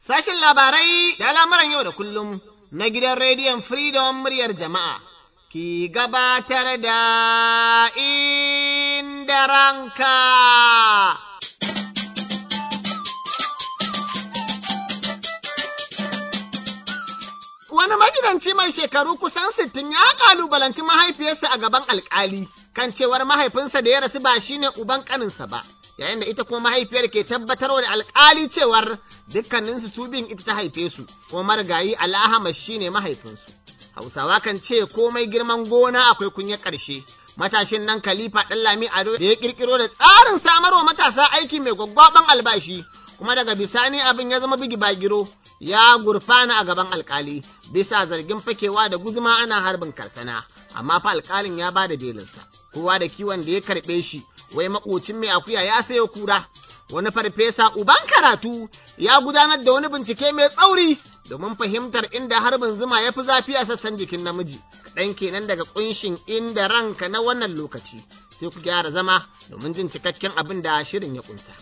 Sashen labarai da al'amuran yau da kullum na gidan rediyon Freedom muryar jama'a ki gabatar da inda ranka. Wani magidanci mai shekaru kusan sittin ya kalubalanci mahaifiyarsa a gaban alkali kan cewar mahaifinsa da ya rasu ba shine uban kaninsa ba. yayin da ita kuma mahaifiyar ke tabbatarwa da alkali cewar dukkaninsu su bin ita ta haife su kuma marigayi al'ahama shine mahaifinsu hausawa kan ce komai girman gona akwai kunya ƙarshe matashin nan khalifa ɗanlami ado da ya ƙirƙiro da tsarin samarwa matasa aiki mai gwaggwaban albashi kuma daga bisani abin ya zama bigi bagiro ya gurfana a gaban alkali bisa zargin fakewa da guzuma ana harbin karsana amma fa alkalin ya ba da belinsa kowa da kiwon da ya karɓe shi wai makocin mai akuya ya sayo kura wani farfesa uban karatu ya gudanar da wani bincike mai tsauri domin fahimtar inda harbin zuma ya fi zafi a sassan jikin namiji kaɗan kenan daga ƙunshin inda ranka na wannan lokaci sai ku gyara zama domin jin cikakken abin da shirin ya ƙunsa.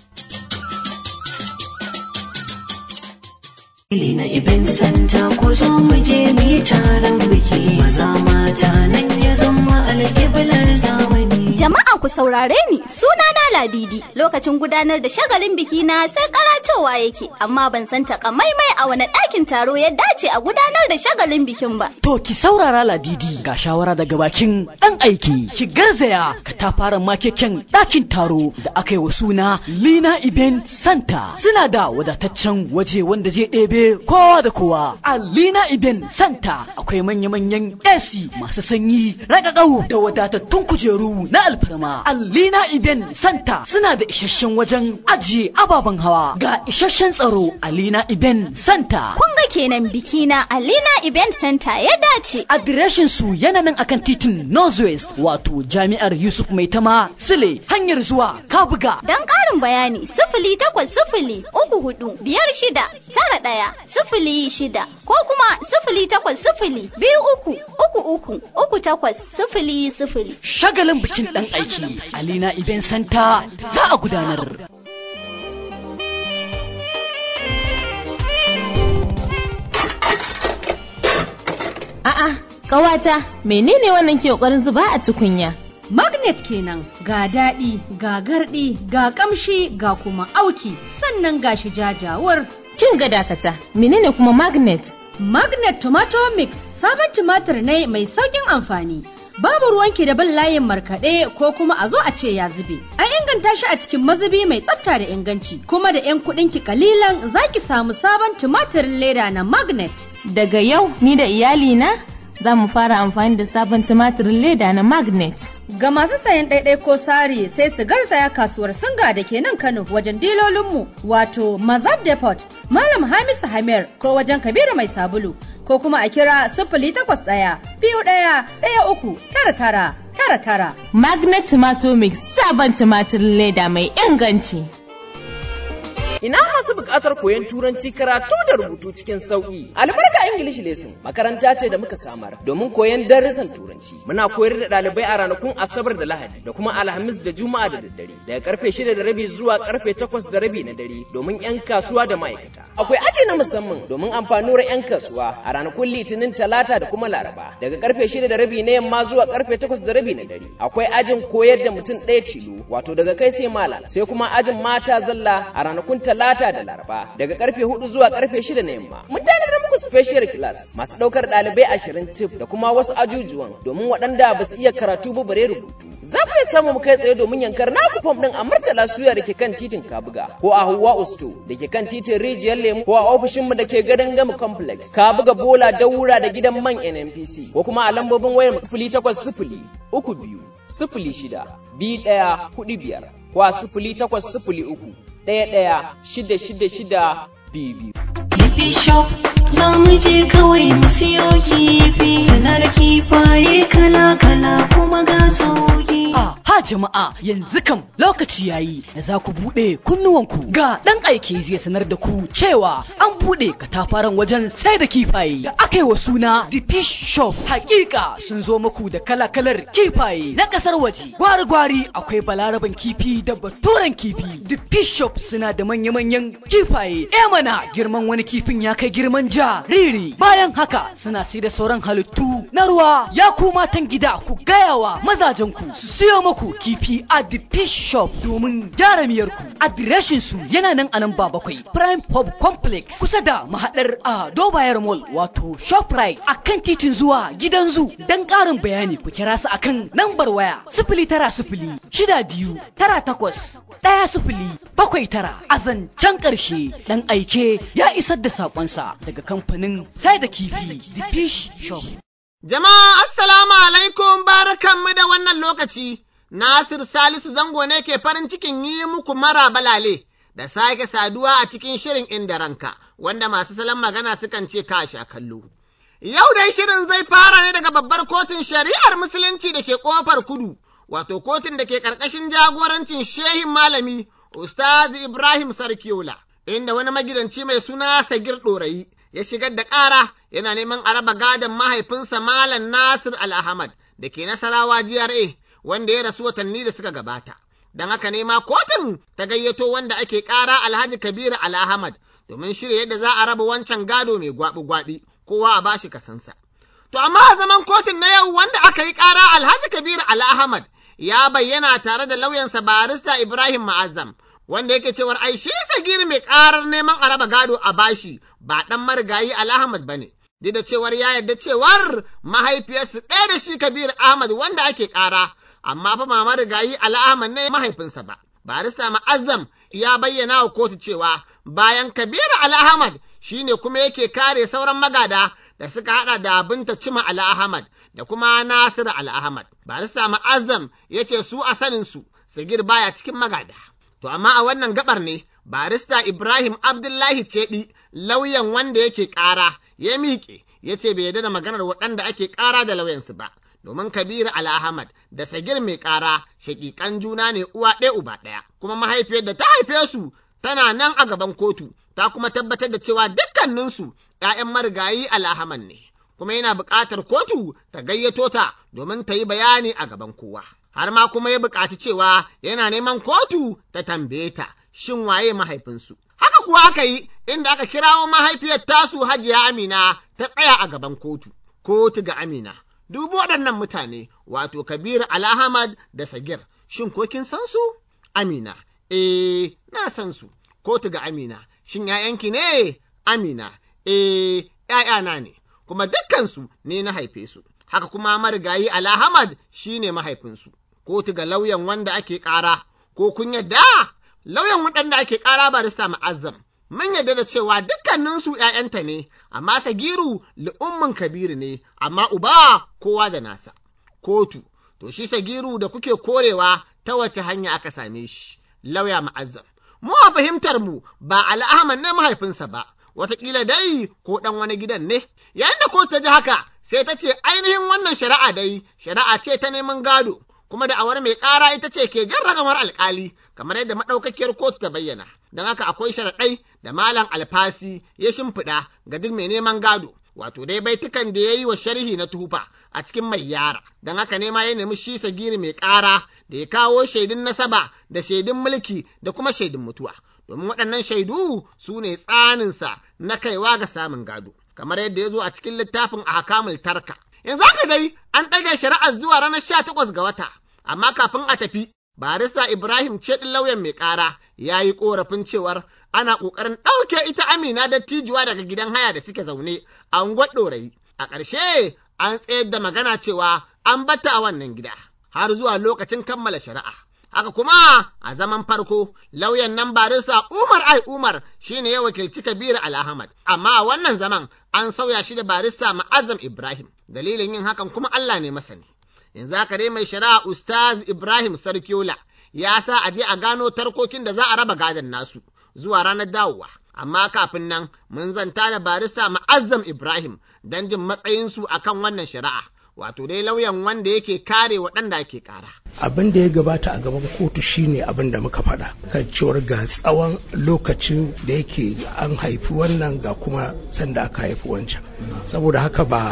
na ibin santa ko zo mu je mu yi taron biki maza mata nan ya zama alƙiblar zamani. Jama'a ku saurare ni suna na Ladidi lokacin gudanar da shagalin biki na sai karatowa yake amma ban san takamaimai a wani ɗakin taro ya dace a gudanar da shagalin bikin ba. To ki saurara Ladidi ga shawara daga bakin ɗan aiki ki garzaya ka ta fara makeken ɗakin taro da aka yi wa suna Lina Iben Santa suna da wadataccen waje wanda zai ɗebe kowa da kowa a Lina Iben Santa akwai manya-manyan AC masu sanyi ragagau da wadatattun kujeru na alfarma a Lina Iben Santa suna da isasshen wajen ajiye ababen hawa ga isasshen tsaro a Lina Iben Santa. Kun ga kenan biki na a Lina Event Center ya dace. Adireshin su yana nan akan titin Northwest wato Jami'ar Yusuf Maitama Sule hanyar zuwa Kabuga. Don ƙarin bayani sifili takwas sifili uku hudu biyar shida tara ɗaya sifili shida ko kuma sifili takwas sifili biyu uku uku uku uku takwas sifili sifili. Shagalin bikin ɗan aiki Alina Event Center za a gudanar. A'a, ƙawata, menene wannan ke ƙoƙarin zuba a tukunya? Magnet kenan ga daɗi, ga garɗi, ga ƙamshi, ga kuma auki, sannan ga shi jajawar. Kin ga dakata, menene kuma magnet? Magnet Tomato Mix sabon tumatir ne mai sauƙin amfani. Babu ruwanki da bin layin markaɗe ko kuma a zo a ce ya zube. An inganta shi a cikin mazubi mai tsafta da inganci, kuma da 'yan kuɗinki kalilan za ki samu sabon tumatirin leda na Magnet. Daga yau ni da iyalina za mu fara amfani da sabon tumatirin leda na magnet. Ga masu sayan ɗaiɗai ko sari sai su garzaya kasuwar singa da ke nan Kano wajen dilolinmu wato Mazab Depot, Malam Hamisu Hamir ko wajen Kabiru Mai Sabulu ko kuma a kira sifili takwas ɗaya biyu ɗaya ɗaya uku tara tara tara tara. Magnet Tomato Mix sabon tumatirin leda mai inganci. Ina masu buƙatar koyon turanci karatu da rubutu cikin sauƙi. Albarka English Lesson makaranta ce da muka samar domin koyon darussan turanci. Muna koyar da ɗalibai a ranakun Asabar da Lahadi da kuma Alhamis da Juma'a da daddare daga karfe shida da rabi zuwa karfe takwas da rabi na dare domin 'yan kasuwa da ma'aikata. Akwai aji na musamman domin amfanuwar 'yan kasuwa a ranakun Litinin Talata da kuma Laraba daga karfe shida da rabi na yamma zuwa karfe takwas da rabi na dare. Akwai ajin koyar da mutum ɗaya tilo wato daga kai sai malam sai kuma ajin mata zalla a ranakun talata da laraba daga karfe hudu zuwa karfe shida na yamma mun tanadar muku special class masu daukar dalibai ashirin tif da kuma wasu ajujuwan domin waɗanda ba su iya karatu ba bare rubutu za ku iya samu mu kai tsaye domin yankar naku fom din a murtala suya da ke kan titin kabuga ko a hawa usto da ke kan titin rijiyar lemu ko a ofishin mu da ke gadon gama complex kabuga bola daura da gidan man nnpc ko kuma a lambobin wayar sifili takwas sifili uku biyu sifili shida biyu ɗaya hudu biyar ko a sifili takwas sifili uku ɗaya ɗaya shida shida shida biyu biyu. Lipi shop za mu je kawai mu siyo kifi suna da kifaye kala-kala kuma ga sauki. Ah, Ha jama'a yanzu kam lokaci yayi da za ku buɗe kunnuwanku ga ɗan aiki zai sanar da ku cewa an buɗe katafaren wajen sai da kifaye da aka yi wa suna The Fish Shop. Hakika sun zo muku da kala-kalar kifaye na ƙasar waje. Gwari-gwari akwai balaraban kifi da baturen kifi. The Fish Shop suna da manya-manyan kifaye. E mana girman wani kifin ya kai girman jariri. Bayan haka suna sai da sauran halittu na ruwa. Ya ku matan gida ku gaya wa mazajenku su siyo muku kifi a The Fish Shop domin gyara miyarku. Adireshin su yana nan a nan ba bakwai. Prime Pub Complex kusa da mahaɗar a Dobayar Mall wato Shoprite a kan titin zuwa gidan zu. Don ƙarin bayani ku kira su akan lambar waya sifili tara sifili shida biyu tara takwas ɗaya sifili bakwai tara a zancen ƙarshe ɗan aike ya isar da saƙonsa daga kamfanin sai da kifi The Fish Shop. Jama'a assalamu alaikum barakanmu da wannan lokaci, Nasir Salisu zango ne ke farin cikin yi muku mara balale da sake saduwa a cikin shirin inda ranka, wanda masu salon magana sukan ce ka sha kallo. Yau dai shirin zai fara ne daga babbar kotun shari'ar musulunci da ke ƙofar kudu, wato kotun da ke ƙarƙashin jagorancin shehin malami Ustaz Ibrahim Sarkiola, inda wani magidanci mai suna Sagir Ɗorayi ya shigar da ƙara yana neman a raba gadon mahaifinsa Malam Nasir Al-Ahmad da ke Nasarawa GRA wanda ya rasu watanni da suka gabata. Don haka ne ma kotun ta gayyato wanda ake ƙara Alhaji Kabiru Al-Ahmad domin shirya yadda za a raba wancan gado mai gwabi-gwabi kowa a bashi kasansa. To amma a zaman kotun na yau wanda aka yi ƙara Alhaji Kabiru Al-Ahmad ya bayyana tare da lauyansa barista Ibrahim Ma'azzam wanda yake cewar ai shi sagiri mai karar neman a raba gado a bashi ba dan marigayi Al-Ahmad bane duk da cewar ya yarda cewar mahaifiyarsu ɗaya da shi Kabir Ahmad wanda ake kara amma fa ma marigayi Al-Ahmad ne mahaifinsa ba barista Ma'azzam ya bayyana wa kotu cewa bayan Kabir Al-Ahmad shine kuma yake kare sauran magada da suka hada da binta Cima Al-Ahmad da kuma Nasir Al-Ahmad barista Ma'azzam yace su a sanin su Sagir baya cikin magada To amma a wannan gabar ne barista Ibrahim Abdullahi Cedi lauyan wanda yake ƙara ya miƙe ya ce bai yarda da maganar waɗanda ake ƙara da lauyansu ba. Domin Kabiru Al-Ahmad da Sagir mai ƙara shaƙiƙan juna ne uwa ɗaya uba ɗaya, kuma mahaifiyar da ta haife su tana nan a gaban kotu, ta kuma tabbatar da cewa dukkaninsu ‘ya'yan marigayi Al-Ahmad ne, kuma yana buƙatar kotu ta gayyato ta domin ta yi bayani a gaban kowa. har ma kuma ya buƙaci cewa yana neman kotu ta tambaye ta shin waye mahaifinsu. Haka kuwa aka yi inda aka kirawo mahaifiyar tasu Hajiya Amina ta tsaya a gaban kotu. Kotu ga Amina. Dubu waɗannan mutane wato Kabiru Alhamad da Sagir. Shin ko kin san su? Amina. Eh, na san su. Kotu ga Amina. Shin ‘ya'yanki ne? Amina. Eh, ‘ya'yana ne. Kuma dukkansu ne na haife su. Haka kuma marigayi Alhamad shi ne mahaifinsu. kotu ga lauyan wanda ake ƙara, ko kun yadda lauyan waɗanda ake ƙara barista ma'azzam. Mun yadda da cewa dukkaninsu ‘ya'yanta ne, amma Sagiru li'ummin Kabiru ne, amma uba kowa da nasa. Kotu, to shi Sagiru da kuke korewa ta wace hanya aka same shi, lauya ma'azzam. Mu a fahimtar mu ba al'ahman ne mahaifinsa ba, wataƙila dai ko ɗan wani gidan ne. Yayin da kotu ta ji haka, sai ta ce ainihin wannan shari'a dai, shari'a ce ta neman gado, kuma da awar mai ƙara ita ce ke jan ragamar alƙali kamar yadda maɗaukakiyar kotu ta bayyana don haka akwai sharaɗai da malam alfasi ya shimfiɗa ga duk mai neman gado wato dai baitukan da ya yi wa sharhi na tufa a cikin mai yara don haka ne ma ya nemi shi sagiri mai ƙara da ya kawo shaidun nasaba da shaidun mulki da kuma shaidun mutuwa domin waɗannan shaidu su ne tsaninsa na kaiwa ga samun gado kamar yadda ya zo a cikin littafin a hakamul tarka yanzu haka dai an ɗaga shari'ar zuwa ranar sha takwas ga wata amma kafin a tafi barista Ibrahim ce ɗin lauyan mai ƙara ya yi ƙorafin cewar ana ƙoƙarin ɗauke ita Amina dattijuwa daga gidan haya da suke zaune a unguwar ɗorayi. A ƙarshe an tsayar da magana cewa an bata a wannan gida har zuwa lokacin kammala shari'a. Haka kuma a zaman farko lauyan nan barista Umar Ai Umar shine ya wakilci Kabiru Alhamad amma a wannan zaman an sauya shi da barista Ma'azam Ibrahim dalilin yin hakan kuma Allah ne masani. yanzu haka dai mai shari'a Ustaz Ibrahim Sarkiola ya sa a je a gano tarkokin da za a raba gadon nasu zuwa ranar dawowa. Amma kafin nan mun zanta da barista Ma'azzam Ibrahim don jin matsayinsu a kan wannan shari'a, wato dai lauyan wanda yake kare waɗanda ake ƙara. abin da ya gabata a gaban kotu shine abin da muka faɗa kan cewar ga tsawon lokacin da yake an haifi wannan ga kuma sanda aka haifi wancan saboda haka ba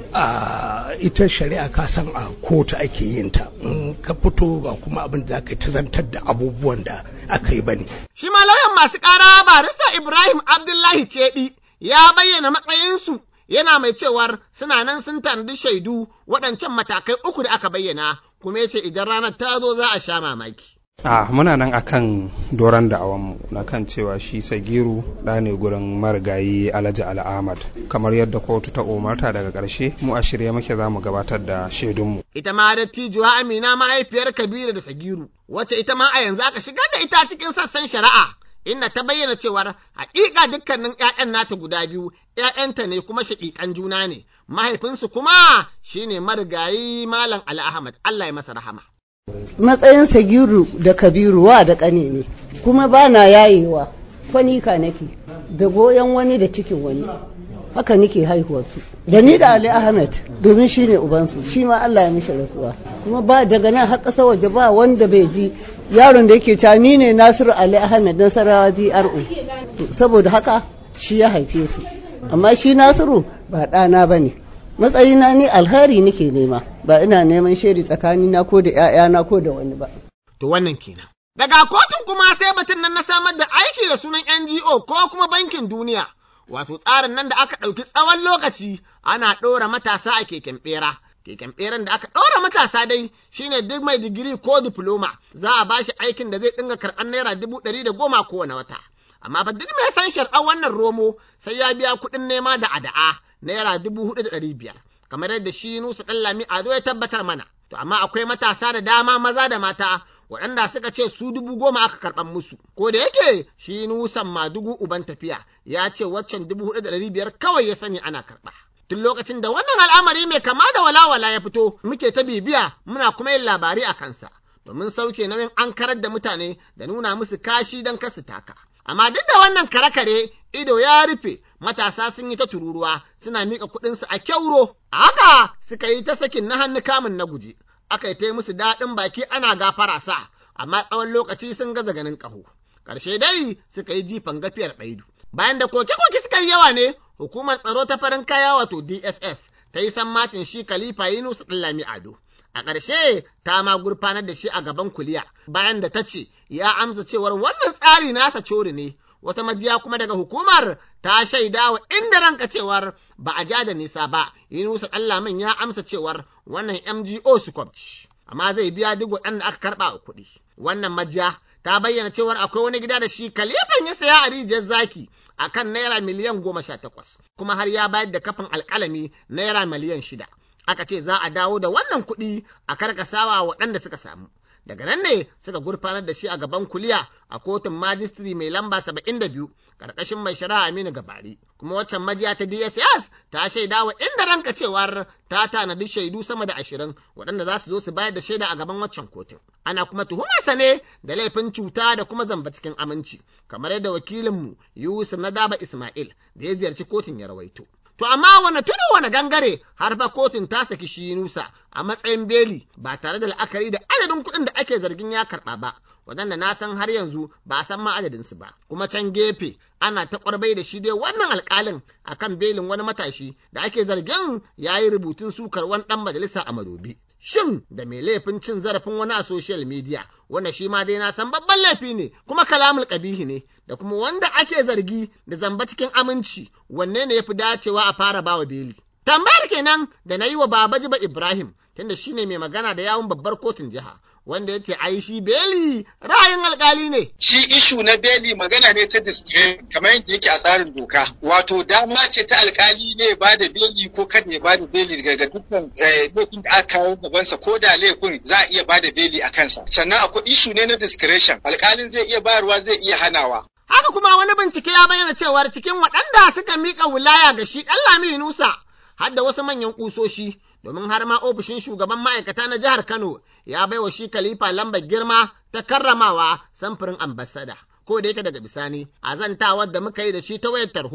a ita shari'a ka san a kotu ake yin ta in ka fito ba kuma abin da zaka ta zantar da abubuwan da aka yi bane shi ma lauyan masu ƙara barista Ibrahim Abdullahi Cedi ya bayyana matsayinsu yana mai cewar suna nan sun tanadi shaidu waɗancan matakai uku da aka bayyana kuma ya ce idan ranar ta zo za a sha mamaki. a muna nan akan doron da'awanmu na kan cewa shi sagiru ɗa ne gurin marigayi alhaji al'ahmad kamar yadda kotu ta umarta daga ƙarshe mu a shirye muke za mu gabatar da shaidunmu ita ma dattijuwa amina mahaifiyar kabiru da sagiru wacce ita ma a yanzu aka shigar da ita cikin sassan shari'a inda ta bayyana cewar haƙiƙa dukkanin 'ya'yan nata guda biyu 'ya'yanta ne kuma shaƙiƙan juna ne mahaifinsu kuma shine marigayi malam ali ahmad allah ya masa rahama matsayin sagiru da kabiru wa da ƙane ne kuma ba na yayewa kwanika nake da goyon wani da cikin wani haka nake haihuwarsu da ni da ali ahmed domin shi ne ubansu shi ma allah ya mishi rasuwa kuma ba daga nan har ƙasa waje ba wanda bai ji yaron da yake ta ni ne nasiru ali ahmed nasarawa dro saboda haka shi ya haife su amma shi nasiru ba ɗana ba ne matsayina ni alheri nake nema ba ina neman shiri tsakanina ko da 'ya'yana ko da wani ba to wannan kenan daga kotun kuma sai batun nan na samar da aiki da sunan NGO ko kuma bankin duniya wato tsarin nan da aka ɗauki tsawon lokaci ana ɗora matasa a keken ɓera keken ɓeran da aka ɗora matasa dai shine duk mai digiri ko diploma za a bashi aikin da zai dinga karɓar naira dubu ɗari da goma kowane wata amma fa duk mai san sharɗar wannan romo sai ya biya kuɗin nema da ada'a naira dubu hudu da ɗari biyar kamar yadda shi nusa ɗan lami ado ya tabbatar mana to amma akwai matasa da dama maza da mata waɗanda suka ce su dubu goma aka karɓan musu ko da yake shi nusan madugu uban tafiya ya ce waccan dubu hudu da ɗari biyar kawai ya sani ana karɓa tun lokacin da wannan al'amari mai kama da walawala ya fito muke ta bibiya muna kuma yin labari a kansa domin sauke nauyin an karar da mutane da nuna musu kashi don kasu taka amma duk da wannan kare-kare ido ya rufe matasa sun yi ta tururuwa suna miƙa kuɗinsu a kyauro a haka suka yi ta sakin na hannu kamun na guje aka yi ta musu daɗin baki ana gafara sa amma tsawon lokaci sun gaza ganin ƙaho ƙarshe dai suka yi jifan gafiyar ɗaidu bayan da koke-koke suka yi yawa ne hukumar tsaro ta farin kaya wato dss ta yi sammacin shi khalifa yunus ɗallami ado a ƙarshe ta ma gurfanar da shi a gaban kuliya bayan da ta ce ya amsa cewar wannan tsari nasa cori ne wata majiya kuma daga hukumar ta shaida wa inda ranka cewar ba a ja da nisa ba yunusa ɗallamin ya amsa cewar wannan mgo su kwabci amma zai biya duk waɗanda aka karɓa a kuɗi wannan majiya ta bayyana cewar akwai wani gida da shi kalifan ya saya a rijiyar zaki a kan naira miliyan goma sha takwas kuma har ya bayar da kafin alƙalami naira miliyan shida aka ce za a dawo da wannan kuɗi a karkasawa waɗanda suka samu daga nan ne suka gurfanar da shi a gaban kuliya a kotun majistri mai lamba saba'in da biyu karkashin mai shari'a Aminu Gabari kuma waccan majiya ta DSS ta shaida wa inda ranka cewar ta tanadi shaidu sama da ashirin waɗanda za su zo su bayar da shaida a gaban waccan kotun ana kuma tuhumarsa ne da laifin cuta da kuma zamba cikin aminci kamar yadda wakilinmu Yusuf Nadaba Ismail da ya ziyarci kotun ya rawaito To amma wane tudu wane gangare har fa kotun ta saki shi Nusa a matsayin beli ba tare da la'akari da adadin kuɗin da ake zargin ya karɓa ba, waɗanda na san har yanzu ba a san ma adadinsu ba. Kuma can gefe ana ta ƙwarbai da shi dai wannan alƙalin akan belin wani matashi da ake zargin ya yi rubutun sukar wani ɗan majalisa a madobi. Shin da mai laifin cin zarafin wani a social media wanda shi ma dai na san babban laifi ne kuma kalamul ƙabihi ne da kuma wanda ake zargi da zamba cikin aminci wanne ne ya fi dacewa a fara bawa beli. Tambayar kenan da na yi wa Baba Jiba Ibrahim tunda shi ne mai magana da yawun babbar kotun jiha wanda ya ce ai shi beli ra'ayin alkali ne. Shi ishu na beli magana ne ta discretion kamar yadda yake a tsarin doka. Wato dama ce ta alkali ne ba da beli ko kan ya ba da beli daga dukkan laifin da aka kawo gabansa ko da laifin za a iya ba da beli a kansa. Sannan akwai ishu ne na discretion alkalin zai iya bayarwa zai iya hanawa. Haka kuma wani bincike ya bayyana cewar cikin waɗanda suka miƙa wilaya ga shi ɗan Nusa har da wasu manyan ƙusoshi domin har ma ofishin shugaban ma'aikata na jihar Kano ya baiwa shi Khalifa lambar girma ta karramawa samfurin ambasada. Ko da yake daga bisani, a zantawar da muka yi da shi ta wayar tarho,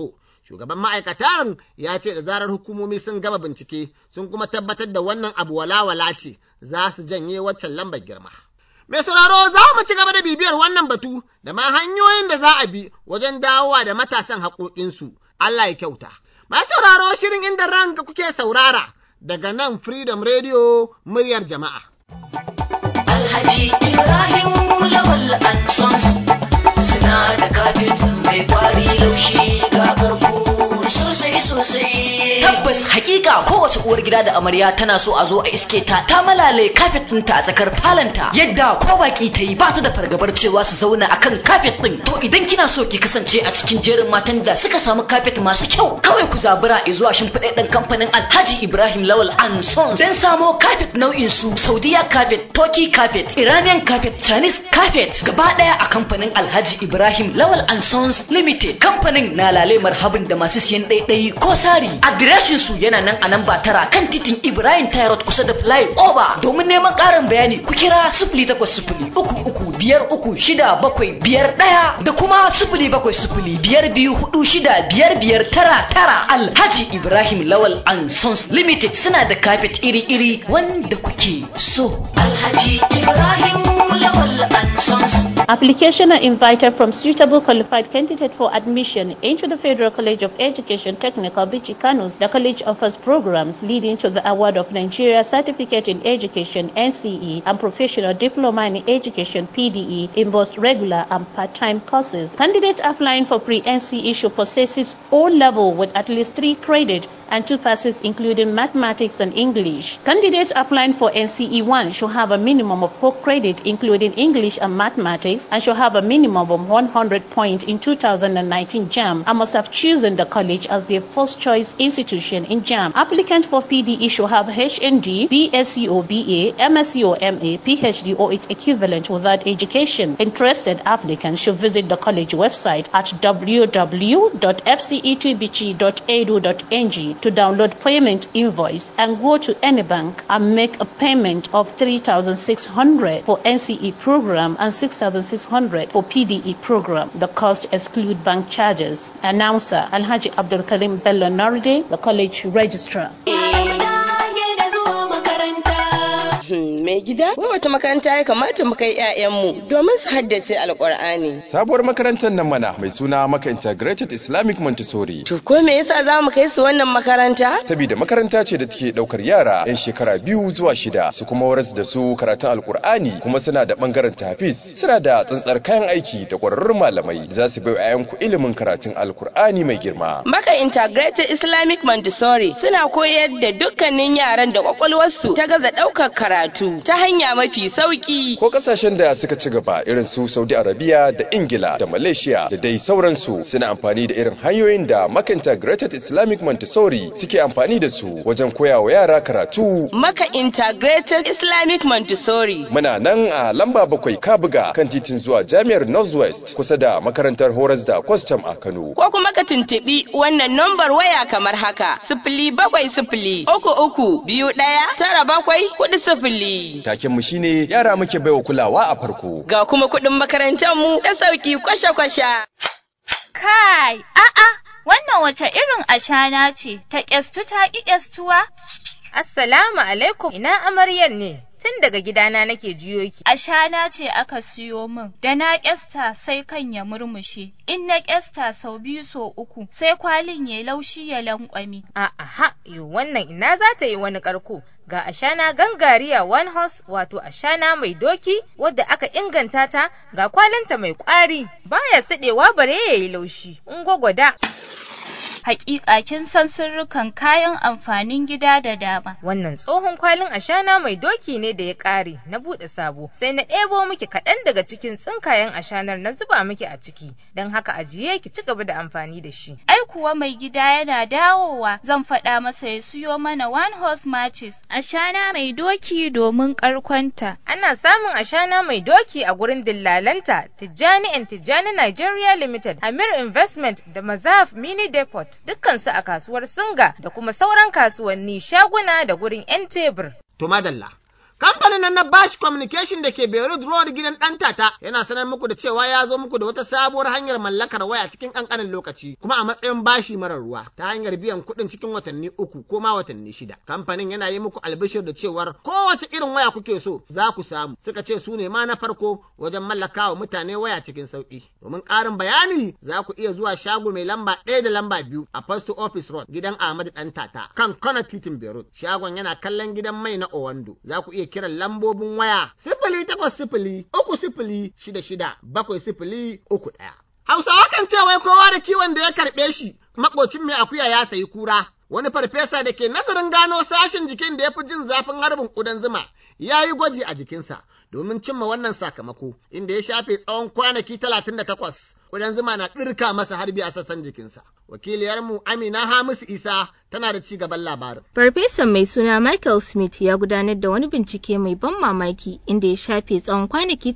Shugaban ma'aikatan ya ce da zarar hukumomi sun gama bincike sun kuma tabbatar da wannan abu walawala ce za su janye waccan lambar girma. Mai sauraro za mu ci gaba da bibiyar wannan batu da ma hanyoyin da za a bi wajen dawowa da matasan haƙoƙinsu. Allah ya kyauta. Masu sauraro shirin inda ranka kuke saurara daga nan Freedom Radio muryar jama'a. Alhaji Ibrahim Lawal and Sons suna da kafet mai kwari laushi ga karko sosai sosai. Tabbas hakika kowace uwar gida da amarya tana so a zo a iske ta ta malale kafet ɗinta a tsakar falanta yadda ko baki ta yi ba ta da fargabar cewa su zauna akan kafet ɗin. To idan kina so ki kasance a cikin jerin matan da suka samu kafet masu kyau kawai ku zabura zuwa shimfiɗaɗɗen kamfanin Alhaji Ibrahim Lawal and Sons don samo kafet nau'in su Saudiya kafet, Turkey kafet, Iranian kafet, Chinese kafet gaba ɗaya a kamfanin Alhaji Ibrahim Lawal and Sons Limited. Kamfanin na lale marhabin da masu siyan ɗaiɗayi ko sari. Adireshin su yana nan a nan ba tara kan titin Ibrahim Tyrod kusa da Fly Over. Domin neman ƙarin bayani ku kira sifili takwas sifili uku uku biyar uku shida bakwai biyar ɗaya da kuma sifili bakwai sifili biyar biyu hudu shida biyar biyar tara tara Alhaji Ibrahim Lawal and Sons Limited suna da kafet iri-iri wanda kuke so. Alhaji Ibrahim Lawal and Sons. Application are invited from suitable qualified candidate for admission into the Federal College of Education Technical Bichi Kanus. The college offers programs leading to the award of Nigeria Certificate in Education NCE and Professional Diploma in Education PDE in both regular and part-time courses. Candidates applying for pre-NCE should possess O level with at least three credit and two passes including mathematics and English. Candidates applying for NCE 1 should have a minimum of 4 credit including English and mathematics and should have a minimum of 100 points in 2019 JAM and must have chosen the college as their first choice institution in JAM. Applicants for PDE should have HND, BSc or BA, MSc or MA, PhD or its equivalent without education. Interested applicants should visit the college website at www.fcetbichi.edu.ng to download payment invoice and go to any bank and make a payment of 3600 for NCE program and 6600 for PDE program. The cost exclude bank charges. Announcer Alhaji Abdul Karim Bello Narde, the college registrar. mai gida wai wata makaranta ya kamata mu kai 'ya'yanmu domin su haddace alkur'ani sabuwar makarantar nan mana mai suna maka integrated islamic montessori to ko me yasa za mu kai su wannan makaranta saboda makaranta ce da take daukar yara yan shekara biyu zuwa shida su kuma waras da su karatun alkur'ani kuma suna da bangaren tafis suna da tsantsar kayan aiki da kwararrun malamai da za su bai 'ya'yanku ilimin karatun alkur'ani mai girma maka integrated islamic montessori suna koyar da dukkanin yaran da kwakwalwarsu ta gaza daukar karatu ta hanya mafi sauki. Ko kasashen da suka ci gaba irin su Saudi Arabia da Ingila da Malaysia da dai sauransu suna amfani da irin hanyoyin da Maka Integrated Islamic Montessori suke amfani da su wajen koya wa yara karatu. Maka Integrated Islamic Montessori. Muna nan a lamba bakwai Kabuga kan titin zuwa Jami'ar Northwest kusa da makarantar horas da kwastam a Kano. Ko kuma ka tuntuɓi wannan nambar waya kamar haka sifili bakwai sifili uku uku biyu ɗaya tara bakwai hudu sifili. Taken mu shine yara muke baiwa kulawa a farko. Ga kuma kuɗin makarantar mu da sauki kwasha-kwasha. Kai, a'a, wannan wace irin ashana ce ta ƙyastu ta ƙi ƙyastuwa? Assalamu alaikum, ina amaryar ne? Tun daga gidana nake jiyo ki. Ashana ce aka siyo min, da na ƙyasta sai kan ya murmushe, in na ƙyasta sau biyu so uku, sai kwalin ya laushi ya lankwami. A'a, yo wannan ina za ta yi wani ƙarko. Ga ashana gangariya one horse wato ashana mai doki wadda aka inganta ta ga kwalinta mai ƙwari baya siɗewa bare ya yi laushi. In gwagwada. hakika kin san sirrukan kayan amfanin gida da dama. Wannan tsohon kwalin ashana mai doki ne da ya ƙare na buɗe sabo sai na ɗebo miki kaɗan daga cikin tsinkayen ashanar na zuba miki a ciki don haka ajiye ki ci gaba da amfani da shi. Ai kuwa mai gida yana dawowa zan faɗa masa ya siyo mana one horse matches ashana mai doki domin ƙarkonta. Ana samun ashana mai doki a gurin dillalanta Tijjani and Tijjani Nigeria Limited, Amir Investment da Mazaf Mini Depot. dukkansu a kasuwar Singa da kuma sauran kasuwanni shaguna da gurin 'yan tebur. To madalla, Kamfanin nan na Bash Communication da ke Beirut Road gidan ɗan tata yana sanar muku da cewa ya zo muku da wata sabuwar hanyar mallakar waya cikin ƙanƙanin lokaci kuma a matsayin bashi marar ruwa ta hanyar biyan kuɗin cikin watanni uku ko ma watanni shida. Kamfanin yana yi muku albishir da cewar kowace irin waya kuke so za ku samu suka ce su ne ma na farko wajen mallakawa mutane waya cikin sauƙi. Domin ƙarin bayani za ku iya zuwa shago mai lamba ɗaya da lamba biyu a Post Office Road gidan Ahmadu ɗan tata kan Kona titin Beirut. Shagon yana kallon gidan mai na Owando. Za ku iya kiran lambobin waya sifili takwas sifili uku sifili shida shida bakwai sifili uku ɗaya. Hausawa kan ce wai kowa da kiwon da ya karɓe shi makocin mai akuya ya sayi kura. Wani farfesa da ke nazarin gano sashen jikin da ya fi jin zafin harbin ƙudan zuma ya yi gwaji a jikinsa domin cimma wannan sakamako inda ya shafe tsawon kwanaki talatin da takwas ƙudan zuma na ɗirka masa harbi a sassan jikinsa. Wakiliyarmu Amina Hamisu Isa tana da ci gaban labarin. Farfesan mai suna Michael Smith ya gudanar da wani bincike mai ban mamaki inda ya shafe tsawon kwanaki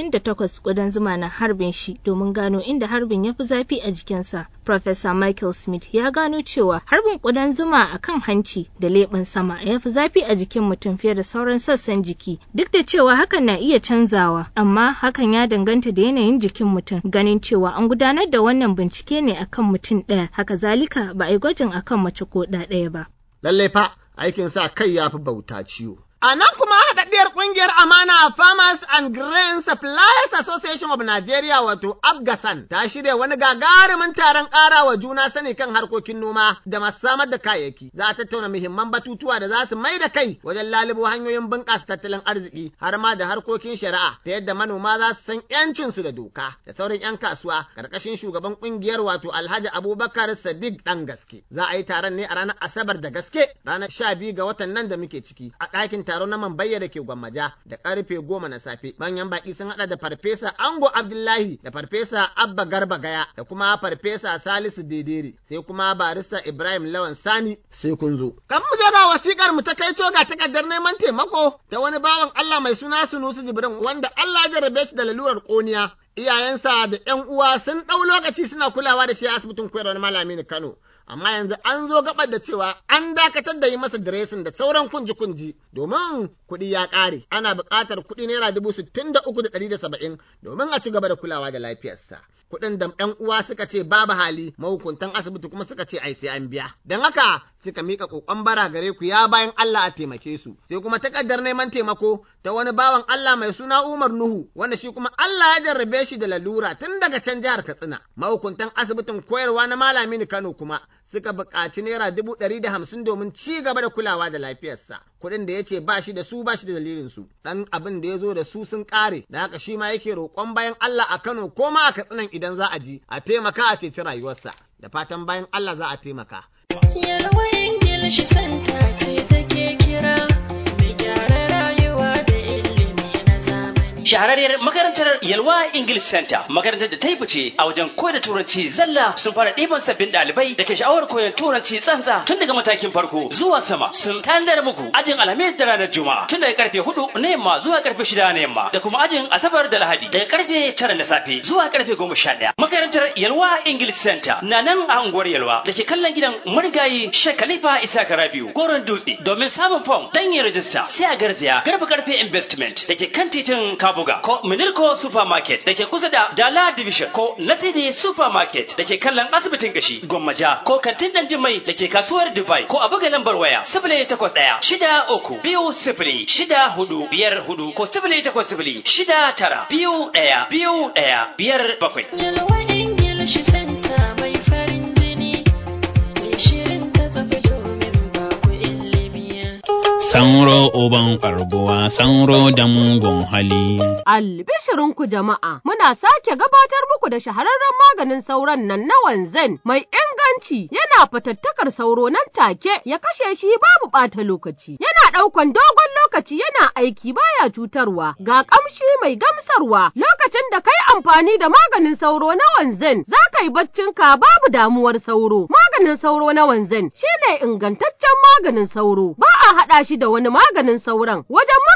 38 ƙudan zuma na harbin shi domin gano inda harbin ya fi zafi a jikinsa. Professor Michael Smith ya gano cewa harbin ƙudan zuma a kan hanci da leɓen sama ya fi zafi a jikin mutum fiye da sauran sassan jiki. Duk da cewa hakan na iya canzawa, amma hakan ya danganta da yanayin jikin mutum. Ganin cewa an gudanar da wannan bincike ne akan mutum ɗaya, haka zalika ba a yi gwajin akan mace ko ɗa ɗaya ba. Lallai fa aikin sa kai ya fi bauta ciwo. A nan kuma haɗaɗɗiyar ƙungiyar Amana Farmers and Grain Suppliers Association of Nigeria wato Afgasan ta shirya wani gagarumin taron ƙara wa juna sani kan harkokin noma da masu samar da kayayyaki. Za a tattauna muhimman batutuwa da za su mai da kai wajen lalubo hanyoyin bunƙasa tattalin arziki har ma da harkokin shari'a ta yadda manoma za su san ‘yancinsu da doka da sauran ‘yan kasuwa ƙarƙashin shugaban ƙungiyar wato Alhaji Abubakar Sadiq ɗan gaske. Za a yi taron ne a ranar Asabar da gaske ranar sha biyu ga watan nan da muke ciki a ɗakin taro na Mambayya da ke Gwammaja da karfe goma na safe. Manyan baki sun hada da farfesa Ango Abdullahi da farfesa Abba Garba Gaya da kuma farfesa Salisu Dedere sai kuma barista Ibrahim Lawan Sani sai kun zo. Kan mu ga wasikar mu ta kai ga takardar neman taimako ta wani bawan Allah mai suna Sunusi Jibrin wanda Allah ya jarabe shi da lalurar koniya. Iyayensa da ‘yan uwa sun ɗau lokaci suna kulawa da shi a asibitin koyarwar malami Kano. amma yanzu an zo gabar da cewa an dakatar da yi masa diresin da sauran kunji-kunji domin kuɗi ya ƙare ana buƙatar kuɗi naira dubu sittin da uku da ɗari da saba'in domin a ci gaba da kulawa da lafiyarsa. Kuɗin da ‘yan uwa suka ce babu hali mahukuntan asibiti kuma suka ce ai sai an biya. Don haka suka miƙa ƙoƙon bara gare ku ya bayan Allah a taimake su. Sai kuma takardar neman taimako ta wani bawan Allah mai suna Umar Nuhu wanda shi kuma Allah ya jarrabe shi da lalura tun daga can jihar Katsina. Mahukuntan asibitin koyarwa na Malami Kano kuma suka buƙaci naira dubu ɗari da hamsin domin ci gaba da kulawa da lafiyarsa. Kuɗin da ya ce ba shi da su ba shi da dalilin su. Ɗan abin da ya zo da su sun ƙare, da haka shi ma yake roƙon bayan Allah a Kano ko ma a Katsinan idan za a ji, a taimaka a ceci rayuwarsa. Da fatan bayan Allah za a taimaka. Yalwa Ingilishi santa ce take kira mai gyara rayuwa da ilimi na zamani. shahararriyar makarantar Yalwa English Center makarantar da ta yi fice a wajen koyar da turanci zalla sun fara ɗiban sabbin ɗalibai da ke sha'awar koyon turanci tsantsa tun daga matakin farko zuwa sama sun tanadar muku ajin alhamis da ranar juma'a tun daga karfe hudu na yamma zuwa karfe shida na yamma da kuma ajin asabar da lahadi daga karfe tara na safe zuwa karfe goma sha ɗaya makarantar Yalwa English Center na nan a unguwar Yalwa da ke kallon gidan marigayi Sheikh Khalifa Isa Karabiu goron dutse domin samun fom dan yin rajista sai a garzaya garba karfe investment da ke kan titin Kabuga ko Minirko Supermarket da ke kusa da Dala Division ko Nasidi Supermarket da ke kallon asibitin gashi Gwammaja ko kantin dan Jimai da ke kasuwar Dubai ko a buga lambar waya sifili takwas ɗaya shida uku biyu sifili shida hudu biyar hudu ko sifili takwas sifili shida tara biyu ɗaya biyu ɗaya biyar bakwai. Yalwa Ingilishi santa mai farin jini mai shirin ta tafi domin ba ku ilimi. Sanro uban ƙarguwa, sanro da mugun hali. Albishirinku jama'a, muna sake gabatar muku da shahararren maganin sauron nan na wanzan mai inganci yana fatattakar sauro nan take ya kashe shi babu ɓata lokaci. Yana ɗaukan dogon lokaci yana aiki baya cutarwa ga ƙamshi mai gamsarwa lokacin da kai amfani da maganin sauro na wanzan za ka yi baccinka babu damuwar sauro. Maganin sauro na wanzan shine ingantaccen maganin sauro ba a haɗa shi da wani maganin sauron wajen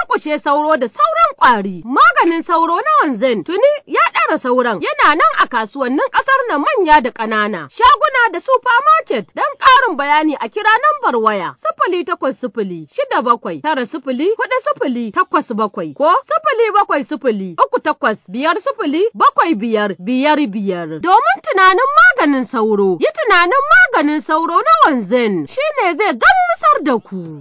murƙushe sauro da sauran ƙwari. Maganin sauro na wanzan tuni ya ɗara sauran yana nan a kasuwannin ƙasar na manya da ƙanana. Shaguna da supermarket don ƙarin bayani a kira nambar waya sifili takwas sifili shida bakwai tara sifili huɗu sifili takwas bakwai ko sifili bakwai sifili uku takwas biyar sifili bakwai biyar biyar biyar. Domin tunanin maganin sauro, yi tunanin maganin sauro na wanzan shine zai gamsar da ku.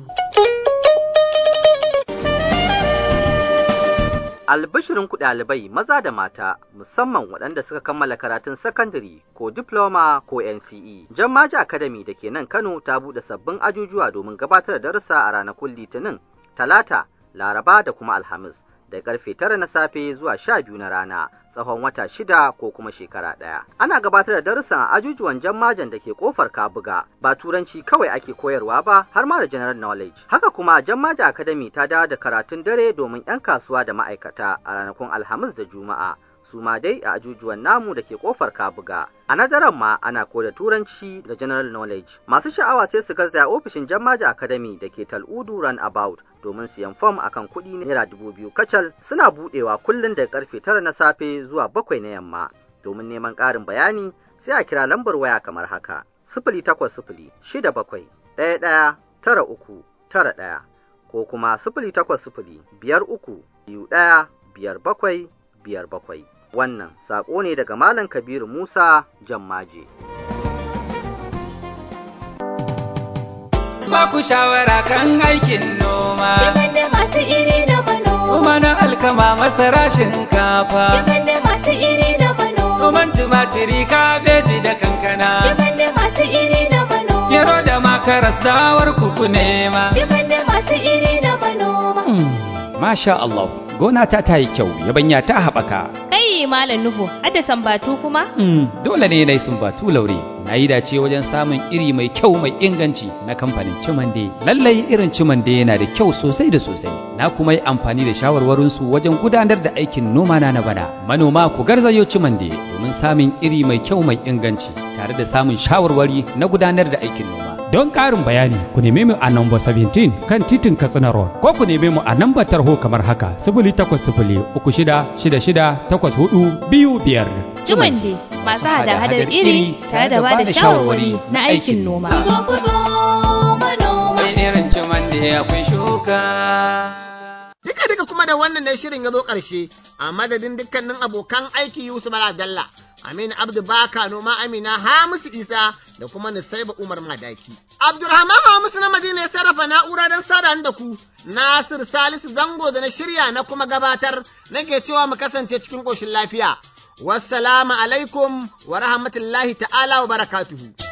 Albishirin ku ɗalibai maza da mata musamman waɗanda suka kammala karatun sakandare ko diploma ko NCE. Jammaji Academy da ke nan Kano ta buɗe sabbin ajujuwa domin gabatar da darussa a ranakun Litinin, Talata, Laraba da kuma Alhamis. da karfe tara na safe zuwa sha biyu na rana tsawon wata shida ko kuma shekara ɗaya. Ana gabatar da darussan a ajujuwan jammajan da ke kofar Kabuga ba turanci kawai ake koyarwa ba har ma da general knowledge. Haka kuma jammaja academy ta dawo da karatun dare domin 'yan kasuwa da ma'aikata a ranakun Alhamis da Juma'a. su ma dai a ajujuwan namu da ke kofar kabuga a nadaran ma ana koda turanci da general knowledge masu sha'awa sai su garzaya ofishin jammaja academy da ke tal'udu run about domin siyan fom akan kuɗi naira dubu biyu kacal suna buɗewa kullum daga karfe tara na safe zuwa bakwai na yamma domin neman ƙarin bayani sai a kira lambar waya kamar haka sifili takwas sifili shida bakwai ɗaya ɗaya tara uku tara ɗaya ko kuma sifili takwas sifili biyar uku biyu ɗaya biyar bakwai biyar bakwai wannan saƙo ne daga Malam Kabiru Musa Jammaje. Ba ku shawara kan aikin noma. da masu iri na manoma. Noma na alkama masara shinkafa. da masu iri na manoma. Noman tumatiri kabeji da kankana. da masu iri na manoma. Gero da makaras dawar kuku nema. da masu iri na manoma. Masha Allah, gona ta ta yi kyau, yabanya ta haɓaka. Kai Malam Nuhu, hadda sambatu kuma? Mm, dole ne na yi sumbatu laure. Na yi dace wajen samun iri mai kyau mai inganci na kamfanin Cimande. Lallai irin Cimande yana da kyau sosai da sosai. Na kuma yi amfani da shawarwarinsu wajen gudanar da aikin noma na na bana. Manoma ku garzayo Cimande domin samun iri mai kyau mai inganci tare da samun shawarwari na gudanar da aikin noma. Don ƙarin bayani ku neme mu a namba 17 kan titin Katsina Road ko ku neme mu a namba tarho kamar haka 0800 3666 84 biyu biyar. Jumande masu hada-hadar iri tare da bada shawarwari na aikin noma. Sai irin cimande akwai shuka. Duka duka kuma da wannan ne shirin ya zo ƙarshe a madadin dukkanin abokan aiki Yusuf Dalla. Aminu Abdu Baka noma Amina Hamisu Isa da kuma Nusaiba Umar Madaki. Abdurrahman Hamisu na Madina ya sarrafa na'ura don sada da ku. Nasir Salisu Zango da na shirya na kuma gabatar nake cewa mu kasance cikin ƙoshin lafiya. Wassalamu alaikum wa rahmatullahi ta'ala wa barakatuhu.